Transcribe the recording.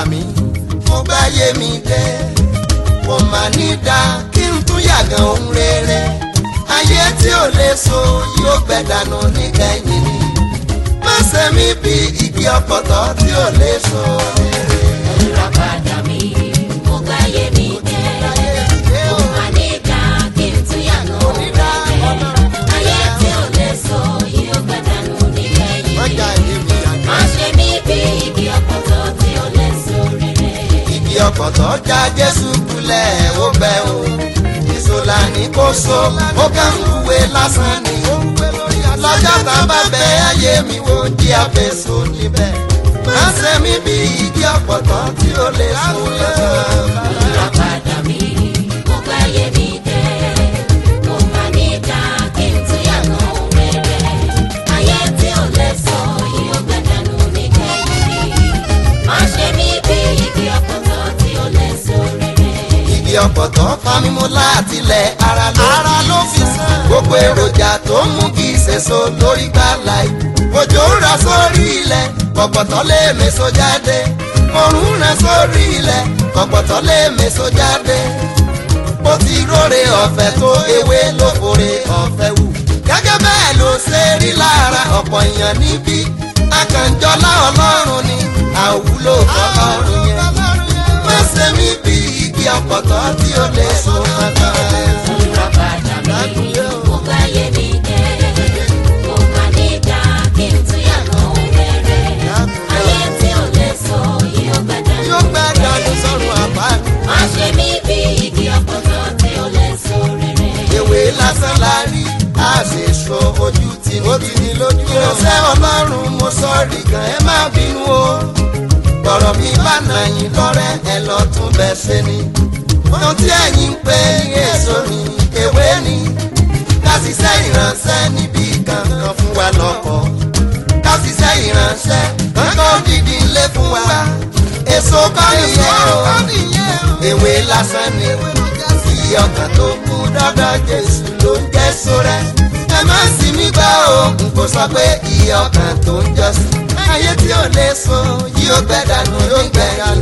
mí mo gbáyé mi dé kò mà ní dá kí n tún yàgàn ohun rere ayé tí ò lè so yóò gbẹ dànù níkẹyìn ni má ṣe mí bí igi ọ̀pọ̀tọ́ tí ò lè so rere. Olùràpadà mi, mo gbáyé mi dé. Mo máa ní ká kí n tún yàgò rere. Ayé tí ò lè so yóò gbẹ̀dánù nígbẹ̀yìn. Ọjà ìdí mi yàgàn. Má ṣe mí bí igi ọ̀pọ̀tọ́ tí ò lè so rere. igi ọ̀pọ̀tọ́ já jésù kulẹ̀ ó bẹ̀ o ìṣòlà ní kò so ó kàn ń wúwe lásán ni lọ́jọ́ tá a bá bẹ ayé mi wo jí àfẹ́sọ níbẹ̀ má ṣe mí bí igi ọ̀pọ̀tọ́ tí ó lè so lọ́jọ́ Olùràpadà mi, mo gbáyé mi dé. Mo máa ní ká kí n tún yàgò rere. Ayé tí ò lè so yóò gbẹ̀dánù nígbẹ̀yìn. Má ṣe mí bí igi ọ̀pọ̀tọ́ tí ò lè so rere. igi ọ̀pọ̀tọ́ fámímú láti lẹ̀ ara ló ara ló fi sàn. gbogbo èròjà tó ń mú kí ìṣèso lórí gbàlà yìí. òjò ń ra sórí ilẹ̀ ọ̀pọ̀tọ́ lè méso jáde. òrùn ń ra sórí ilẹ̀ ọ̀pọ̀tọ́ lè méso jáde. bó ti róre ọ̀fẹ́ tó ewé ló fòrè ọ̀fẹ́ wù. gẹ́gẹ́ bẹ́ẹ̀ ló ṣe rí lára ọ̀pọ̀ èèyàn níbí. akànjọ́lá ọlọ́run ni àwùlò fọlọ́run yẹn má ṣe mí bí igi ọ̀pọ̀tọ́ tí ó lè so mọ́tọ́. Olùràpadà mi, mo gbáyé mi dé. Mo máa ní ká kí n tún yàgò rere. Ayé tí ò lè so yóò gbẹ̀dánù. yóò gbẹ́ dání sọ́run àbá. Má ṣe mí bí igi ọ̀pọ̀tọ́ tí ò lè so rere. ewé lásán la rí a sì so ojú tì ní. ó ti ní lójú. ìránṣẹ́ ọlọ́run mo sọ́ọ̀rì gan ẹ má bínú o. bọ̀rọ̀ mi bá nà yín lọ́rẹ́ ẹ lọ tún bẹ́ ṣe ni. ohun tí ẹ̀yin ń pè ní èso ni ewé ni. ká ṣiṣẹ́ ìránṣẹ́ níbi kankan fún wa lọ́kọ̀. ká ṣiṣẹ́ ìránṣẹ́ kankan dídí ilé fún wa. èso kọ́ nìyẹn o ewé lásán ni iye ọkàn tó kú dọ́dọ̀ jésù ló ń jẹ́ sórẹ́. ẹ má sì mí gbọ́ o n kò sọ pé iye ọkàn tó ń jọ́sìn. ayé tí ò lè so yóò gbẹ dànù yóò gbẹ dànù